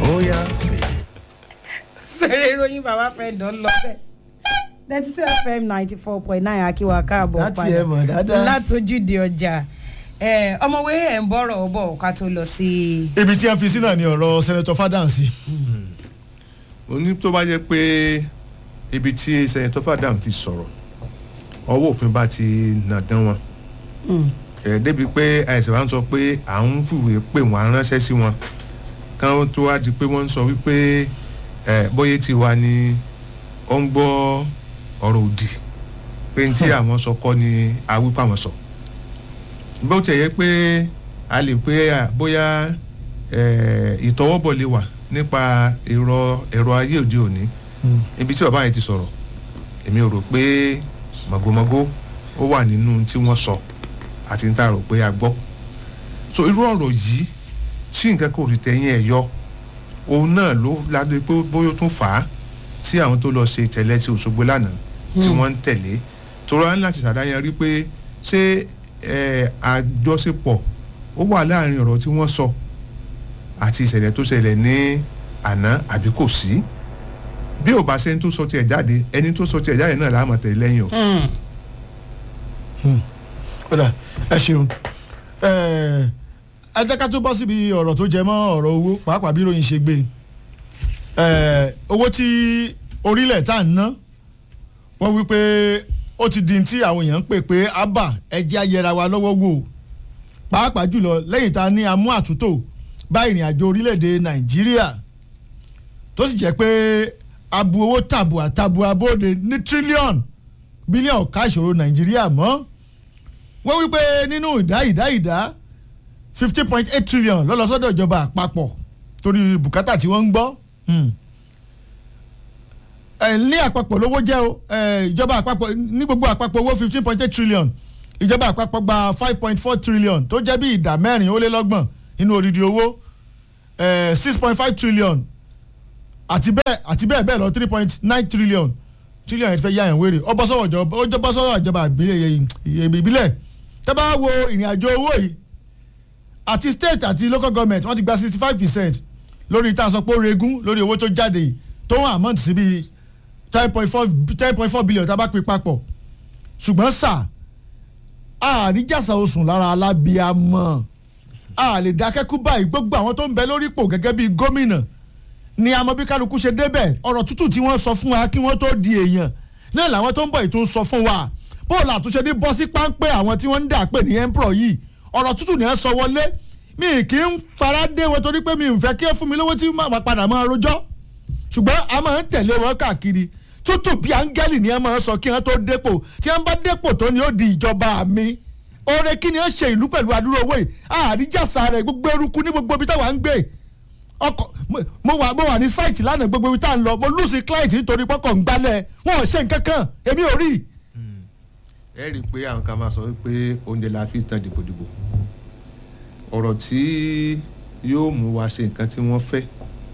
bóyá fẹ́rẹ̀ ìròyìn bàbá fẹ́ dán lọ bẹ́ẹ̀ ninety two fm ninety four point nine akíwá káàbọ̀ Láti ẹ̀ mọ̀ dáadáa. látòjúde ọjà ẹ, ọmọwé ẹ̀ ń bọ̀rọ̀ bọ̀ ká tó lọ sí ibi tí a fi sí náà ni ọ̀rọ̀ sẹ́nẹ̀tọ̀ fádàǹsì mo ní tó bá jẹ́ pé ibi tí sẹ́yìntọ́ fàdàm ti sọ̀rọ̀ ọwọ́ òfin bá ti nà dán wọn ẹ̀ débi pé àìsàn wa ń sọ pé à ń fìwé pè wọ́n ránṣẹ́ sí wọn káwọn tó wá di pé wọ́n ń sọ wípé ẹ̀ bóyá ti wà ní ó ń gbọ́ ọ̀rọ̀ òdì pé ní tí àwọn sọ kọ́ ni awípa wọn sọ bó tiẹ̀ yẹ pé a lè pé à, bóyá ẹ̀, ìtọwọ́bọ̀ lè wà nípa ẹ̀rọ ẹ̀rọ ayé òde òní ibi tí bàbá yẹn ti sọ̀rọ̀ èmi ò rò pé màgòmágó ó wà nínú tí wọ́n sọ àti níta rò pé a gbọ́ so irú ọ̀rọ̀ yìí tí nǹkan kò sì tẹ̀yìn ẹ̀ yọ òun náà ló ládé pé bóyá ó tún fà á tí àwọn tó lọ ṣe ìtẹ̀lẹ́ ti Òṣogbo lánàá tí wọ́n ń tẹ̀lé tó rán láti ṣàdáyàn rí pé ṣé ẹ̀, àjọṣepọ̀ ó wà láàrin ọ̀rọ̀ tí wọ́n sọ àti ìṣẹ̀lẹ̀ tó ṣẹlẹ̀ ní àná àbí kò sí bí ò bá sẹ́ni tó sọ tiẹ̀ jáde ẹni tó sọ tiẹ̀ jáde náà láàmú tẹ̀lé lẹ́yìn o. kódà ẹ ṣeun ẹ ẹ jẹ́ ká tó bọ́ síbi ọ̀rọ̀ tó jẹ mọ́ ọ̀rọ̀ owó pàápàá bí ròyìn ṣe gbé ẹ owó tí orílẹ̀ tá à ń ná wọ́n wí pé ó ti di tí àwọn èèyàn ń pè pé abba ẹjẹ́ ayẹra wa lọ́wọ́ wò pàápàá jùlọ lẹ́yìn tá a ní amú àtúntò bá ìrìn àjò orílẹ̀-èdè nàìjíríà tó sì jẹ́ pé abu owó tàbùà tàbùà bóde ní tírílíọ̀nù bílíọ̀nù ká ìṣòro nàìjíríà mọ́ wọ́n wí pé nínú ìdá ìdá ìdá fifty point eight trillion ló lọ sọ́dọ̀ ìjọba àpapọ̀ torí bùkátà tí wọ́n ń gbọ́ Hmm. ẹ, ní àpapọ̀ lówó jẹ́ o ẹ, ìjọba àpapọ̀ ní gbogbo àpapọ̀ owó fifteen point eight trillion ìjọba àpapọ̀ gba five point four trillion tó jẹ́ bí ìdá mẹ́rin ó lé lọ́gbọ̀n nínú odidi owó six point five trillion àti bẹ́ẹ̀ àti bẹ́ẹ̀ bẹ́ẹ̀ lọ three point nine trillion trillion yẹn ti fẹ́ yá yẹn wéré ó bọ́ sọ́wọ́ ìjọba ó jọ bọ́ sọ́wọ́ ìjọba ìbílẹ̀ ìbílẹ̀ tẹ́ bá wo ìrìn àjò owó yìí àti state àti local government wọ́n ti gba sixty five percent lórí tá a sọ pé ó regún lórí owó tó jáde yìí tó wọ́n amount sí bíi ten point four ten point four billion tá a bá pín papọ̀ ṣùgbọ́n sà àríjàsà oṣù lára alábíàmọ́ a lè dákẹ́kú báyìí gbogbo àwọn tó ń bẹ lórí ipò gẹ́gẹ́ bíi gómìnà ni àmọ́ bí kálukú ṣe débẹ̀ ọ̀rọ̀ tútù tí wọ́n sọ fún wa kí wọ́n tó di èèyàn náà làwọn tó ń bọ̀ ètò sọ fún wa bóòlù àtúnṣe ní bọ́ sí páńpẹ́ àwọn tí wọ́n ń dà pé ní emperor yìí ọ̀rọ̀ tútù ni ẹ sọ wọlé mi kì í fara dé wọn torí pé mi ò fẹ́ kí ẹ fún mi lówó tí màá padà máa rojọ́ ṣùgbọ́n a máa ń tẹ̀lé wọn káàkiri tútù bí áńgẹ́lì ni ẹ máa ń sọ kí wọ́n tó dépò tí wọ́n bá dépò tó ni ó di ìjọba mi oore kí ni ó ṣe ìlú pẹ̀lú adúrò owó yìí àríjàsá rẹ̀ gbogbo eruku ní gbogbo ibi táwa ń gbé ọkọ mo wà mo wà ní sáìtì lánàá gbogbo ibi tá à ń lọ mo lùsì client nítorí pọkàn ń gbálẹ̀ wọn ò ṣe nǹkan kan èmi ò rí. ẹ rí i pé àwọn kan máa sọ pé oúnjẹ la fi tán dìbòdìbò ọ̀rọ̀ tí yóò mú wa ṣe nǹkan tí wọ́n fẹ́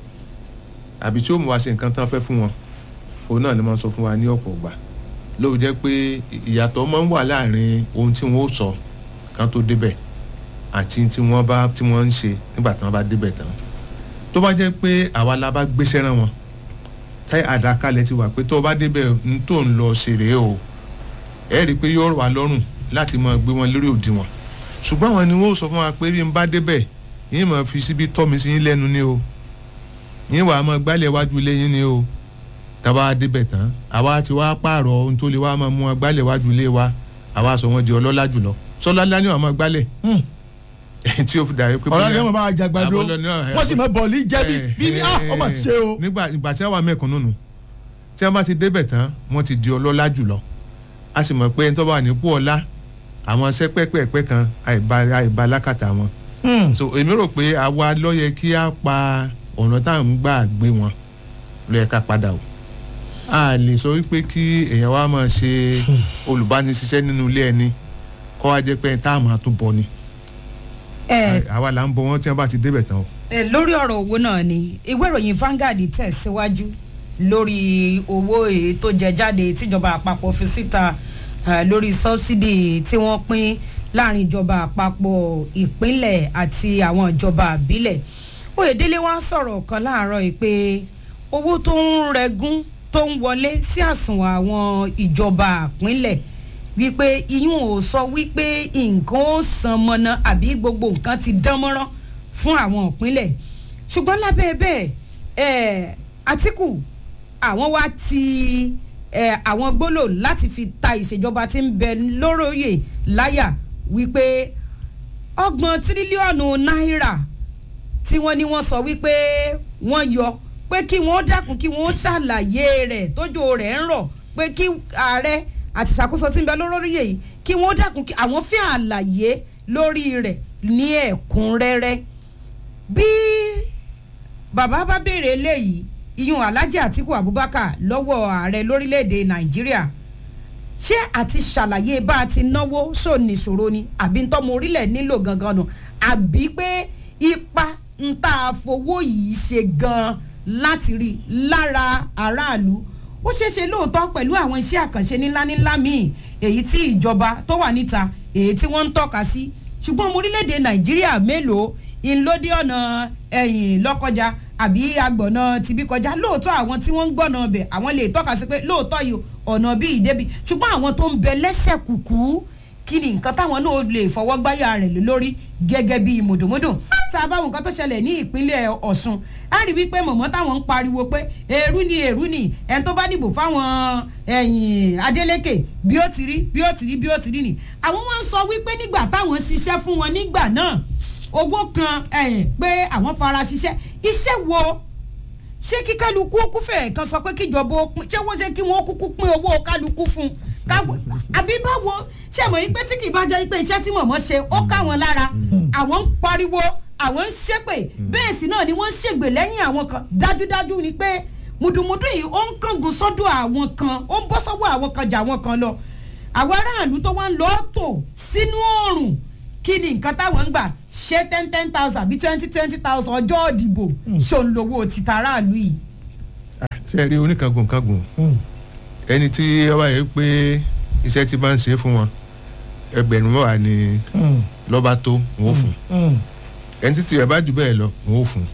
àbí tí yóò mú wa ṣe nǹkan tí wọ́n fẹ́ fún wọn òun náà ni wọ́n sọ fún wa ní ọ̀pọ̀ ọgbà lóò jẹ́ pé ìyàtọ̀ máa ń wà láàrin ohun tí wọ́n ó sọ kan tó débẹ̀ àti tí wọ́n bá tí wọ́n ń ṣe nígbà tí wọ́n bá débẹ̀ tán tó bá jẹ́ pé àwa la bá gbéṣẹ́ rán wọn táyà àdákalẹ̀ ti wà pé tó o bá débẹ̀ ń tó ń lọ ṣeré o ẹ rí i pé yóò rọ̀ wá lọ́rùn láti máa gbé wọn lórí òdiwọ̀n ṣùgbọ́n àwọn ni wọ́n sọ fún wa pé bí n bá débẹ̀ yín máa fi síbi tọ́ mi sí yín lẹ́nu ni o yín wàá máa gbálẹ̀ wájú ilé yín ni o tábà débẹ̀ tán àwa ti wá pààrọ̀ ohun tó lè wá máa mú wa gbálẹ̀ wájú ilé wa àwa sọ wọn di ọlọ́lá jùlọ sọlá ni wàá máa gbálẹ̀ tí o fi dàrí pé. ọ̀rọ̀ ni wọ́n máa jàgbàdo wọ́n sì máa bọ̀ọ̀lì jẹ́bi bíbí ah ọmọ ṣe o. nígbà ìgbà tí wọ́n wà mẹ́kànnù nù tí wọ́n bá ti débẹ̀ tán wọ́n ti di ọlọ́lá jùlọ a sì mọ̀ pé ẹni tó bá wà nípò ọlá àwọn iṣẹ́ pẹ́pẹ́pẹ́ kan àìbá àìbá lákàtà wọn. so èmi rò pé àwa ló yẹ kí a pa ọ̀nà tá à ń gbà gbé wọn ló yẹ ká padà o. a lè sọ wípé kí èèyàn wa máa ṣe olùbánisíṣẹ́ nínú ilé ẹni kó wá jẹ́ pé ẹni tá a máa tún bọ ni. àwa là ń bọ wọn tí wọn bá ti débẹ̀ tán o. lórí ọ̀rọ̀ owó náà ni ìwé ìròyìn Vanguard tẹ̀síwájú lórí owó èyí tó jẹ jáde tíjọba àpapọ̀ fi síta lórí sọ́bsidì tí wọ́n pín láàrin ìjọba àpapọ̀ ìpínlẹ̀ àti àwọn ìjọba àbílẹ̀ oyèdélé wá sọ̀rọ̀ kan láàárọ̀ yìí pé owó tó ń rẹgún tó ń wọlé sí àsùnwọ̀n àwọn ìjọba àpínlẹ̀ wípé iyún ò sọ wípé nǹkan ó san mọ́nà àbí gbogbo nǹkan ti dán mọ́rán fún àwọn ìpínlẹ̀ ṣùgbọ́n lábẹ́ bẹ́ẹ̀ ẹ̀ àtìkù àwọn wá ti ẹ̀ àwọn gbólò láti fi ta ìṣèjọba tí ń bẹ lóróyè láyà wípé ọgbọ̀n tírílíọ̀nù náírà tí wọ́n ní wọ́n sọ wípé wọ́n yọ pé kí wọ́n dákun kí wọ́n ṣàlàyé rẹ̀ tójó rẹ̀ ń rọ̀ pé kí ààrẹ àti ìṣàkóso tí ń bẹ lóróyè yìí kí wọ́n dákun kí àwọn fi àlàyé lórí rẹ̀ ní ẹ̀kúnrẹ́rẹ́ bí bàbá bá béèrè eléyìí iyun alhaji atiku abubakar lọ́wọ́ ààrẹ lórílẹ̀‐èdè nàìjíríà ṣé àti ṣàlàyé bá a ti náwó ṣòníṣòro ni àbí ń tọ́mọ orílẹ̀ nílò gangan nù àbí pé ipa ń tá a fowó yìí ṣe gan láti rí lára aráàlú ó ṣeéṣe lóòótọ́ pẹ̀lú àwọn iṣẹ́ àkànṣe ńláńlá míì èyí tí ìjọba tó wà níta èyí tí wọ́n ń tọ́ka sí ṣùgbọ́n ọmọ orílẹ̀-èdè nàìjíríà mélòó ìlódé ọ̀nà ẹ̀yìn lọ́kọjá àbí agbọ̀nà tibí kọjá lóòótọ́ àwọn tí wọ́n ń gbọ́nà ọbẹ̀ àwọn lè tọ́ka sí pé lóòótọ́ yìí ọ̀nà bíi ìdẹ́bi ṣùgbọ́n àwọn tó ń bẹ lẹ́sẹ̀ kùkú kí ni nǹkan táwọn náà lè fọwọ́ gbáyà rẹ̀ lé lórí gẹ́gẹ́ bíi mùdùmùdù tá a bá wọn nǹkan tó ṣẹlẹ̀ ní ìpínlẹ̀ ọ̀ṣun á rí wípé mọ̀mọ́ táwọn ń pariwo pé èrú ni èrú ni ẹni tó bá dìbò fáwọn ẹ̀yìn adeleke bí ó ti rí bí ó ti rí bí ó ti rí ni àwọn wọn sọ wípé nígbà táwọn ṣiṣẹ́ fún wọn nígbà náà owó kan pé àwọn fara ṣiṣẹ́ iṣẹ́ wo ṣé kí kálukú ó kúfẹ̀ kan sọ pé kíjọba ó pín ṣé wọ́n ṣe kí wọ́n kúkú pín owó kálukú fún un àbí báwo ṣé mọ̀ yín pé tí kì í bá jẹ́ pé iṣẹ́ tí mọ̀mọ́ ṣe ó ká wọn lára àwọn ń pariwo àwọn ń ṣépè bẹ́ẹ̀ sì náà ni wọ́n ń ṣègbè lẹ́yìn àwọn kan dájúdájú ni pé mùdùmùdù yìí ó ń kángun sọ́dọ̀ àwọn kan ó ń bọ́ sọ́wọ́ àwọn kan jà àwọn kan lọ àwọn aráàlú tó wá ń lọ tò sínú oòrùn kí ni nǹkan táwọn ń gbà ṣé ten ten thousand àbí twenty twenty thousand ọjọ́ ìdìbò ṣòǹlówó títa aráàlú yìí. ṣe rí oníkangun kangun ẹni tí ọba yẹn pé iṣẹ́ tí bá ń ṣe fún wọn ẹgbẹ̀rún mẹ́wàá ni lọ́ba tó wọn ò fún ẹni tí tirẹ̀ bá jù bẹ́ẹ̀ lọ wọn ò fún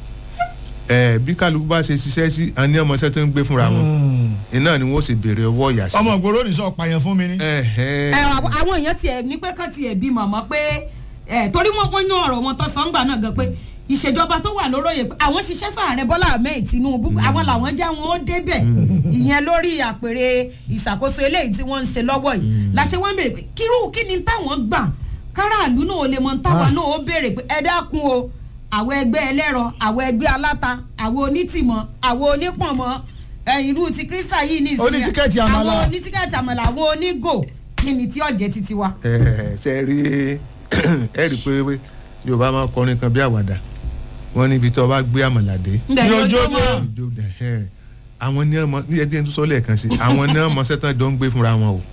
ẹ bí kálukú bá ṣe ṣiṣẹ́ sí àní ọmọọṣẹ́ tó ń gbé fúnra wọn iná ni wọ́n sì béèrè ọwọ́ ìyá sí. ọmọ ìgboro ní sọ pààyàn fún mi ni. ẹ àwọn èèyàn tiẹ̀ ní pé kán tiẹ̀ bí màmá pé ẹ torí wọn kọ́ ní ọ̀rọ̀ wọn tó sọ́ngbà náà gan pé ìṣèjọba tó wà lóróyè pé àwọn ṣiṣẹ́ fàárẹ̀ bọ́lá ahmed tinubu àwọn làwọn jẹ́ wọn ó débẹ̀ ìyẹn lórí àpèrè ìṣàkóso eléyìí tí wọ́n ń ṣe lọ́wọ́ yìí làṣẹ wọn béèrè pé kírú kí ni táwọn gbà káràlú náà lè mọ táwọn náà ó béèrè pé ẹ dákun o àwọn ẹgbẹ́ ẹlẹ́rọ àwọn ẹgbẹ́ aláta àwọn onítìmọ̀ àwọn onípọ̀nmọ́ irú ti kírísítà yìí ní ìsìn Onítíkẹ́ẹ̀tì àmàlà. àwọn onítíkẹ́ẹ̀tì àmàlà àwọn onígò kí ni tí ọ̀jẹ̀ titi wa. ẹ ṣe rí ẹ rí i pé yorùbá máa kọrin kan bí àwàdà wọn níbi tí wọn bá gbé àmàlàdé ǹbẹ̀ Ní ni ojú ojú ọjọ́. mọ́ àwọn ní ọmọ ní ẹdín tó sọ lẹ́ẹ̀kan sí àwọn ní ọmọ sẹ́tàn jọ ń gbé fúnra wọn o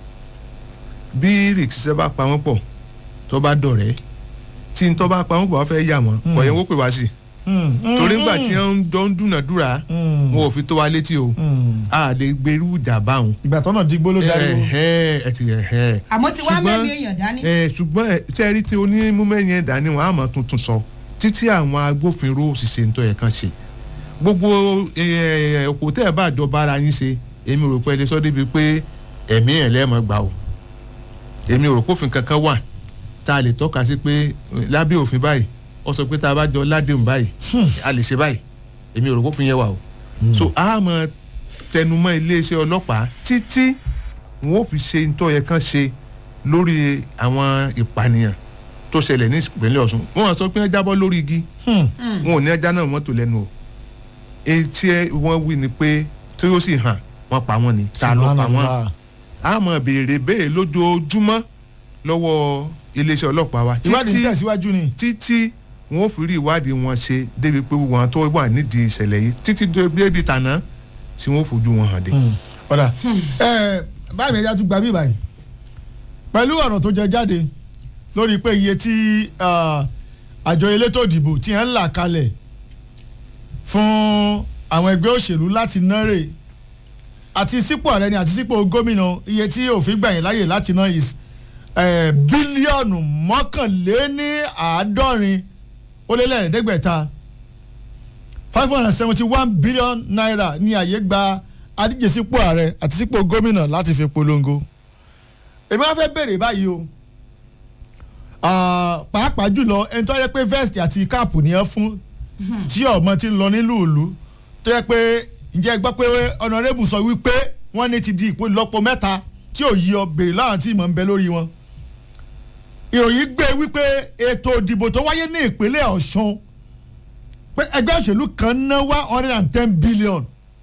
bí rìkíṣẹ́ bá pa wọ́n pọ̀ tó bá dọ̀rẹ́ tí n tó bá pa wọ́n pọ̀ wọ́n fẹ́ yà wọ́n ọ̀yẹ́ wọ́n pè wá sí torí ńgbà tí wọ́n jọ ń dúnàdúrà wọn ò fi tó wa létí o a lè gbèrú ìjà báwọn ìgbà tọ́nà digbó ló darí o. ẹ ti ẹ àmọ́ tí wàá ṣùgbọ́n- mẹ́rin èèyàn dání. ẹ ṣùgbọ́n ẹ tí ẹ rí tí onímúmẹ́yìn ẹ̀dá ni wọ́n á mọ̀ tuntun sọ títí àwọn agbófinró òṣìṣẹ́ ń tọ́ ẹ̀ kan ṣe gbogbo òkú tẹ́ ẹ bá jọba ara yín ṣe èmi rò pé ẹ lè sọ débi pé ẹ̀mí ẹ̀ lẹ́ẹ̀mọ́ gbà o èmi rò pófin kankan wà tá a lè tọ́ka sí pé eh, lábẹ́ òfin báyìí ó sọ pé tá a bá jọ ládéhùn báyìí a lè ṣe báyìí èmi rò pófin yẹn wà o so a mọ̀ tẹnumọ́ iléeṣẹ́ ọlọ́pàá títí wọn ò fi ṣe ntọ́ yẹ kán ṣe lórí àwọn ìpànìyàn tó ṣẹlẹ̀ ní ìpínlẹ̀ ọ̀ṣun wọn sọ pé wọ́n jábọ́ lórí igi wọn ò ní ẹja náà mọ́tò lẹ́nu o etí ẹ wọ́n wí ni pé tí ó sì hàn wọ́n pa wọ́n ni ta ló pa wọ́n a mọ̀ béèrè béèrè lójoojúmọ́ lọ́wọ́ iléeṣẹ́ ọlọ́pàá wa ìwádìí ń títí tẹ̀síwájú ni. títí wọn ò fi rí ìwádìí wọn ṣe débi pé wọn tó wà nídìí ìṣẹ̀lẹ̀ yìí títí débi tàná tí wọn ò fojú wọn hàn dé. ọ̀dà ẹ báyìí mi ẹja tún gba bí báyìí pẹ̀lú ọ̀rọ̀ tó jẹ jáde lórí pé iye tí ah, àjọ elétò ìdìbò tí ń là kalẹ̀ fún àwọn ẹgbẹ́ òṣèlú láti nárè àti sípò ààrẹ ni àti sípò gómìnà iye tí òfin gbà yín láyè láti ná is eh, bílíọ̀nù mọ́kànléní àádọ́rin ó lé lẹ́ẹ̀ẹ́dẹ́gbẹ̀ta five hundred and seventy one billion naira ní àyè gba adíje sípò ààrẹ àti sípò gómìnà láti fi polongo èmi wá fẹ́ bèrè báyìí o Ah, pàápàá jùlọ ẹni tó yẹ pé vest àti káàpù nìyẹn fún tí ọmọ ti ń lọ nílùú ìlú tó yẹ pé ǹjẹ́ ẹ gbọ́ pé ọ̀nàrẹ́bù sọ wípé wọ́n ní ti di ìpò ìlọ́po mẹ́ta tí ò yí ọ bèrè láwọn tí ìmọ̀ ń bẹ lórí wọn. ìròyìn gbé wípé ètò ìdìbò tó wáyé ní ìpínlẹ̀ ọ̀ṣun pé ẹgbẹ́ òṣèlú kan ná one hundred and ten billion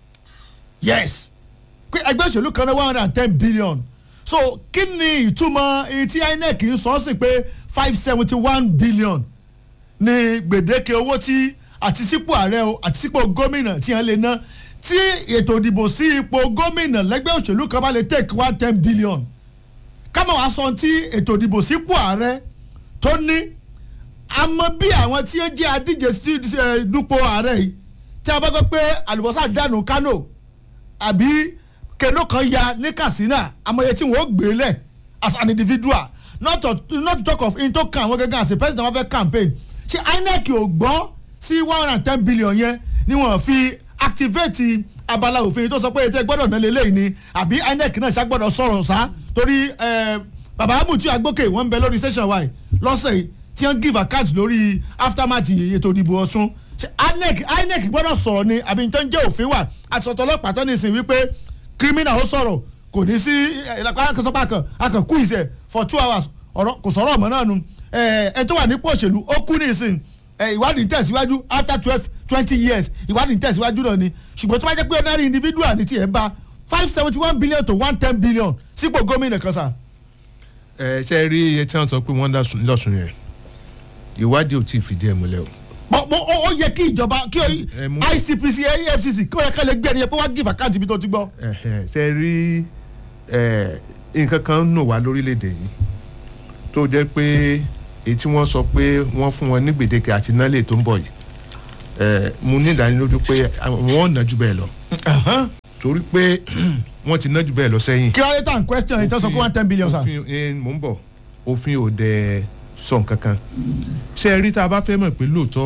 yes pé ẹgbẹ́ òṣèlú kan ná one hundred and ten billion so kí ni ìtumọ̀ èyí tí inec ń sọ sí pé five seventy one billion ní gbèdéke owó tí àti sípò ààrẹ o àti sípò gómìnà tí wọ́n lè ná tí ètò ìdìbò sí ipò gómìnà lẹ́gbẹ́ òṣèlú kan bá lè take one ten billion kámọ̀ wá sọ tí ètò ìdìbò sípò ààrẹ tó ní àmọ́ bí àwọn tí ó jẹ́ adíje sí ẹ, dupò ààrẹ yìí tí a bá gbọ́ pé àlùbọ́sà dànù kánò àbí kẹló kan ya ní katsina amọ̀ye tí wọ́n gbé lẹ̀ as an individual not to not to talk of in tó kan àwọn gẹ́gẹ́ as a president wọn fẹ́ campaign ṣé inec ò gbọ́ sí one hundred and ten billion yẹn ni wọ́n fi activate abala òfin tó sọ pé ètò ìgbọ́dọ̀ náà lélẹ́yìí ni àbí inec náà ṣàgbọ́dọ̀ sọ̀rọ̀ sá torí eh, bàbá amutu agbókè wọ́n ń bẹ lórí station y lọ́sẹ̀ yìí tí wọ́n give account lórí aftermath ètò ìdìbò ọ̀ṣun ṣé inec inec gbọ́dọ̀ sọ̀rọ̀ ni àbí tó ń jẹ́ òfin wà àtọ̀tọ̀ ọlọ́pàá tó ní ìsìn wípé criminal ó sọ̀rọ̀ kò ní sí akọ̀sọ́pá kan akọ̀kú ìṣẹ̀ for two hours ọ̀rọ̀ kò sọ̀rọ̀ ọ̀mọ́ náà nu ẹ tó wà nípò òṣèlú ó kú ní ìsìn ẹ, ìwádìí ń tẹ̀síwájú after twelve twenty years ìwádìí ń tẹ̀síwájú náà ni ṣùgbọ́n tó bá jẹ́ pé ordinary individual ní tiẹ̀ bá five seventy one billion to one ten billion sípò gómìnà kan sà. ẹ ṣe rí iye tí wọ́n sọ pé wọ́n lọ́sùn lọ́sùn yẹn ìwádìí ò tí ì fìdí ẹ̀ múlẹ̀ o. Mo- mo- ó ó yẹ kí ìjọba kí Ẹ mú- ICPC EFCC kí ó yẹ ká lè gbé ẹni yẹn pé wá give account ibi tó ti gbọ́. Ẹ̀hẹ̀, ṣe rí ẹ̀, nǹkan kan nù wá lórílẹ̀‐èdè yìí tó jẹ́ pé èyí tí wọ́n sọ pé wọ́n fún wọn ní gbèdéke àti nálẹ̀ tó ń bọ̀ yìí ẹ̀, mo ní ìdánilójú pé àwọn ò ná jù bẹ́ẹ̀ lọ torí pé wọ́n ti ná jù bẹ́ẹ̀ lọ sẹ́yìn. kí wọ́n lè tàn question yìí tó sọ pé one ten billion sà. òfin ẹ, mò ń bọ̀ òfin ò dẹ̀ sọ nǹkan kan ṣé ẹ rí tá a bá fẹ́ mọ̀ pé lóòótọ́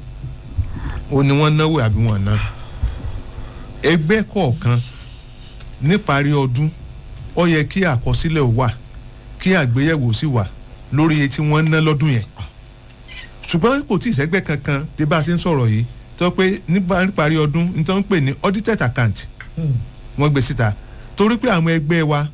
o ní wọ́n náwó àbí wọ́n ná ẹgbẹ́ kọ̀ọ̀kan níparí ọdún ó yẹ kí àkọsílẹ̀ ó wà kí àgbéyẹ̀wò sì wà lórí iye tí wọ́n ná lọ́dún yẹn ṣùgbọ́n kò tí ì sẹ́gbẹ́ kankan tí bá a ṣe ń sọ̀rọ̀ yìí tó pé nípa- níparí ọdún ní tó ń pè ní audited account wọ́n gbé síta torí pé àwọn ẹgbẹ́ wa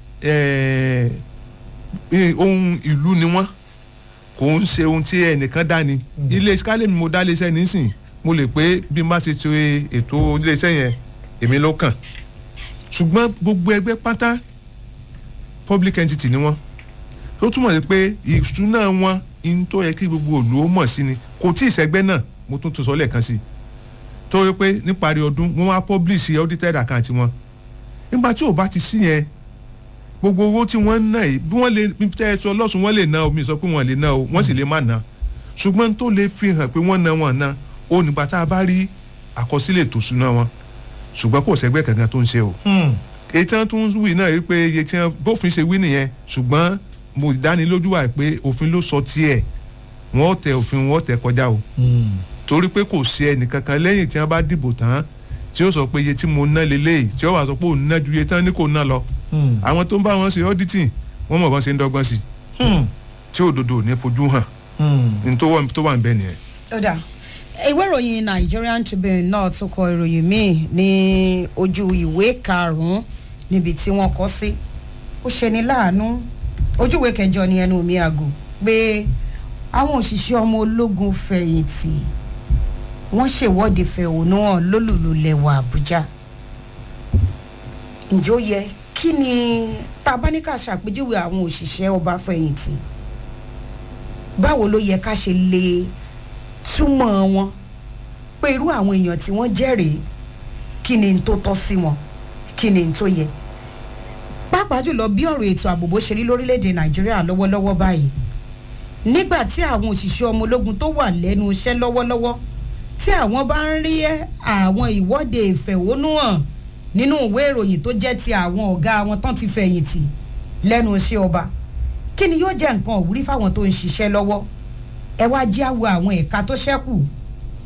eh, eh, ohun ìlú ni wọ́n kò ń ṣe ohun tí ẹnìkan dá ni ilé skálẹ̀ mi mo dá iléeṣẹ́ nísìn mo lè pé bí n bá ṣe ṣe ètò iléeṣẹ́ yẹn èmi ló kàn ṣùgbọ́n gbogbo ẹgbẹ́ pátá public entity ni wọ́n tó túmọ̀ sí pé ìṣúná wọn in tó yẹ kí gbogbo òlú ó mọ̀ sí ni kò tí ì sẹ́gbẹ́ náà mo tún tún sọ lẹ́ẹ̀kan sí i tó yẹ pé níparí ọdún wọ́n wá publish audited account wọn nígbà tí ò bá ti sí yẹn gbogbo owó tí wọ́n ń ná yìí bí wọ́n lè bí tẹ́ ẹ sọ lọ́sùn wọ́n lè ná o mi sọ pé wọ́n lè ná o wọ́n sì lè má ná ṣùgbọ́n tó lè fi hàn pé wọ́n ná wọn ná o nígbà tá a bá rí àkọsílẹ̀ tó súná wọn ṣùgbọ́n kò sẹ́gbẹ́ kankan tó ń ṣe o èyí tí wọ́n tún ń wí náà yìí pé iye tí wọ́n bófin ṣe wí nìyẹn ṣùgbọ́n mo dánilójú wà pé òfin ló sọ tiẹ̀ wọ́n tẹ òfin wọ́n tẹ kọjá o torí pé kò sí ẹnìkankan lẹ́yìn tí wọ́n bá dìbò tán tí ó sọ pé iye tí mo ná lélẹ́yìí tí ó wà sọ pé òun ná ju iye tán ní kò ná lọ àwọn tó ń bá wọn ṣe auditing wọ́n mọ̀ bọ́n ṣe ń dọ́gbọ́n sí i tí òdodo ò ní fojú hàn ní tó wà tó wà ń bẹ nìyẹn. ó dà ìwé ìròyìn Nigerian Tribune náà tún kọ ìròyìn míì ní ojú ìwé karùn-ún níbi tí wọ́n kọ sí ó ṣeni láàánú ojú ìwé kẹjọ ni ẹnu mi àgò pé àwọn òṣìṣẹ́ ọmọ ológun fẹ̀yìntì wọ́n ṣèwọ́de fẹ̀hónú hàn lólùlù lẹ̀wà Àbújá ǹjẹ́ ó yẹ kí ni tá a bá ní ká ṣàpèjúwe àwọn òṣìṣẹ́ ọba fẹ̀yìntì báwo ló yẹ ká ṣe lè túmọ̀ wọn pé irú àwọn èèyàn tí wọ́n jẹ́rìí kí ni n tó tọ́ sí wọn kí ni n tó yẹ pàápàá jùlọ bí ọ̀rọ̀ ètò ààbò bó ṣe rí lórílẹ̀‐èdè nàìjíríà lọ́wọ́lọ́wọ́ báyìí nígbà tí àwọn òṣìṣẹ́ ọmọ ológun tó wà lẹ́nu iṣẹ́ lọ́wọ́lọ́wọ́ tí àwọn bá ń rí àwọn ìwọ́de ìfẹ̀hónúhàn nínú ìwé ìròyìn tó jẹ́ ti àwọn ọ̀gá wọn tán ti fẹ̀yìntì lẹ́nu iṣẹ́ ọba kí ni yóò jẹ́ nǹkan òwúrí fáwọn tó ń ṣiṣẹ́ lọ́wọ́ ẹ wá jẹ́ àwọ̀ àwọn ẹ̀ka tó ṣẹ́kù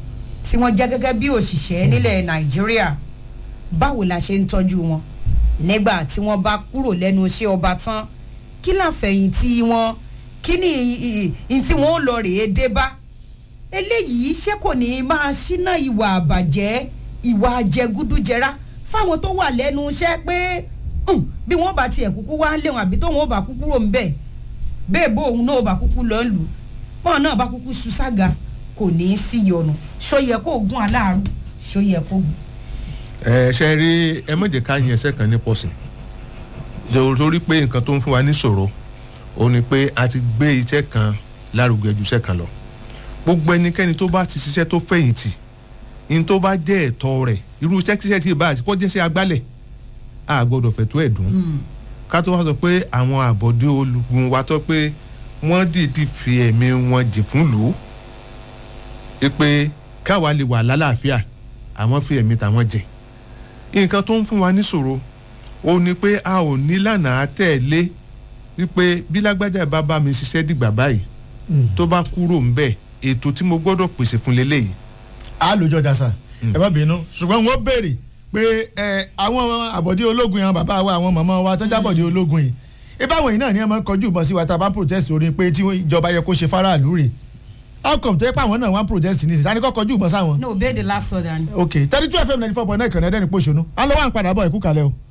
tí wọ́n jẹ́ gẹ́gẹ́ bí òṣìṣẹ́ nílẹ̀ nàìjíríà báwo la ṣe ń tọ́jú wọn nígbà tí wọ́n bá kúrò lẹ́nu iṣẹ́ ọba tán kí láfẹ̀yìntì wọn kí ni ìyìn tí wọ́n ó lọ rèé dé bá eléyìí ṣé kò ní máa ṣínà ìwà àbàjẹ́ ìwà àjẹgúdújẹrá fáwọn tó wà lẹ́nu iṣẹ́ pé "Hmm, bí wọ́n bá tiẹ̀ kúkú wá léwọn àbí tóun ó bá kúkú rò ń bẹ̀ bẹ́ẹ̀ bó òun náà bá kúkú lọ lù bọ́ọ̀ náà bá kúkú su sága kò ní í sí yọnu ṣó yẹ kó gún aláàrú ṣó yẹ kó gún. ẹ ṣe rí ẹ má jẹ́ ká yin ẹsẹ̀ kan ní pọ̀sìn torí pé nǹkan tó ń fún wa níṣòro ó ní pé a ti gbé iṣẹ́ kan lárugẹ ju iṣẹ́ kan lọ gbogbo ẹnikẹ́ni tó bá ti ṣiṣẹ́ tó fẹ̀yìntì ní tó bá jẹ́ ẹ̀tọ́ rẹ̀ irú iṣẹ́ kíṣẹ́ tí ì bá kó jẹ́ sí agbálẹ̀ a gbọ́dọ̀ fẹ̀tọ́ ẹ̀ dùn ká tó wá sọ pé àwọn àbọ̀dé olùgbùn wa tó pé wọ́n dìídì fi ẹ̀mí wọn jì fún lù ú pé káwa lè wà lálàáfíà àwọn fi ẹ̀mí tàwọn jẹ nǹkan tó ń fún wa níṣòro ó ní pé a ò ní lànà tẹ̀lé wípé bí lágbájá bá bá mi ṣiṣẹ́ dìgbà báyìí tó bá kúrò ń bẹ̀ ètò tí mo gbọ́dọ̀ pèsè fún leléyìí a lójó jasa ẹ má bínú ṣùgbọ́n wọ́n béèrè pé ẹ àwọn àbọ̀dé ológun yẹn àwọn bàbá wa àwọn màmá wa tó jábọ̀dé ológun yìí ibà wọ̀nyí náà ni ẹ máa ń kọjú ìbọn sí wa tá a bá ń protest orí pé tí ìjọba yẹ kó ṣe faraàlú rè how come tó yẹ pé àwọn náà wá ń protest ní ìsìn àníkọ́ kọjú ìbọn sáwọn. no obey the last order ni. ok thirty two fm ninety four point nine kànáà ẹ̀dẹ́ni pòṣónú à ń lọ wá ń padà bọ̀ ẹ̀kú kalẹ̀ o.